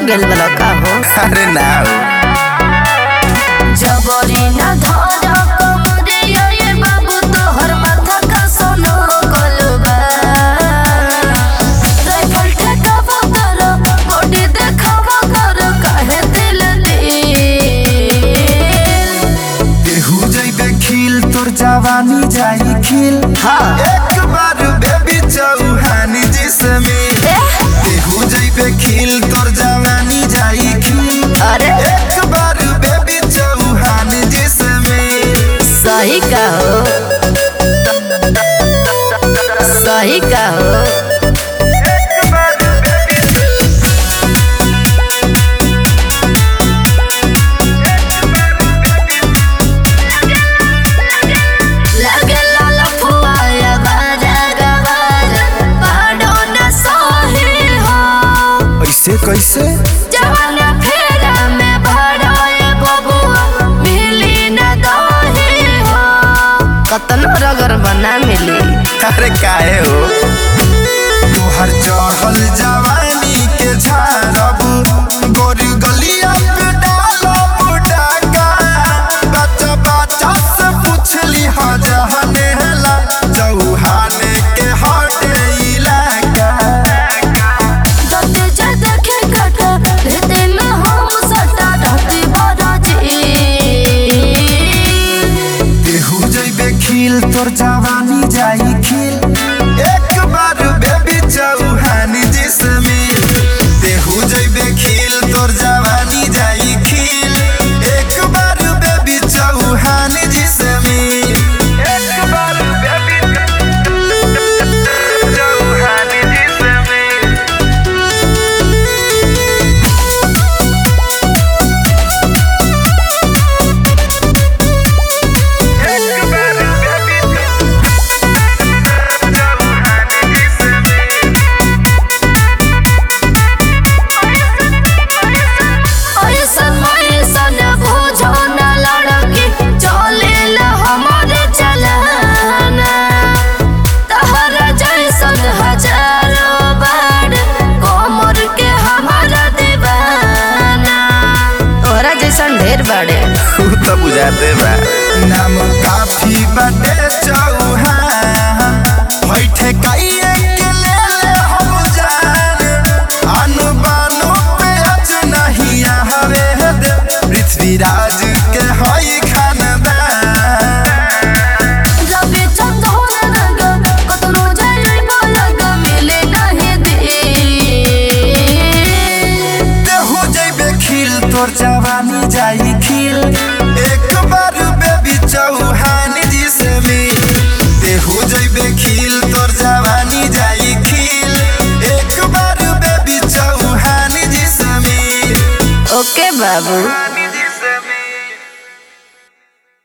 गेल बला का हो अरे ना हो जबरी ना धर कमरिया ये बाबू तोहर माथा का सोनो कलबा राइफल ठेकावा कर बॉडी देखावा कर काहे दिल दिल केहू जइबे खिल तोर जवानी जाई खिल हाँ एक बार बेबी चौहानी जिसमें केहू जइबे खिल तोर जवानी जाई खिल अरे एक बार बेबी चौहानी जिसमें सही कहो सही कहो लगे लाल फुआया बाजा गवाजा पाडो न सही हो ऐसे कैसे जवान फेरा में भराए बबुआ मिली न दही हो कतनो रगर बना मिली अरे काहे हो तोहर चढ़ल जवानी के झारब गोरी गलिया पे डालब डाका बच्चा बच्चा से पूछली हा जहने हला चौहाने के हटे इलाका दते जा देखे कटा रहते में हम सटा रहती बराजी केहू जइबे खिल तोर जवानी जाई खिल एक बार बेबी चौहानी जिसमें केहू जइबे खिल तोर जवानी जाई खिल एक बार बेबी चौहानी जिसमें एक बार बेबी चौहानी जिसमें एक बार बेबी चौहानी जिसमें ऐसन ऐसन बुझो न लड़की चले ल हमारे चलाना तहरा जैसन हजारों बार कोमर के हमारा दीवाना तोहरा जैसन ढेर बाड़े तू तो बुझाते बा नाम काफी बटे चौहान बैठे काइए के ले ले हम जान अनु बानो पे अज नहीं हवे दे पृथ्वीराज के हई खानदान रवि चंदन रंग कतनो जाई बोलग मिले नहीं दे देहु जइबे खिल तोर जवानी जाई खिल एक बार बेबी चौहान जिसमें देहु जइबे खिल तोर जवानी जाई खिल एक बार बेबी चौहान जिसमें ओके बाबू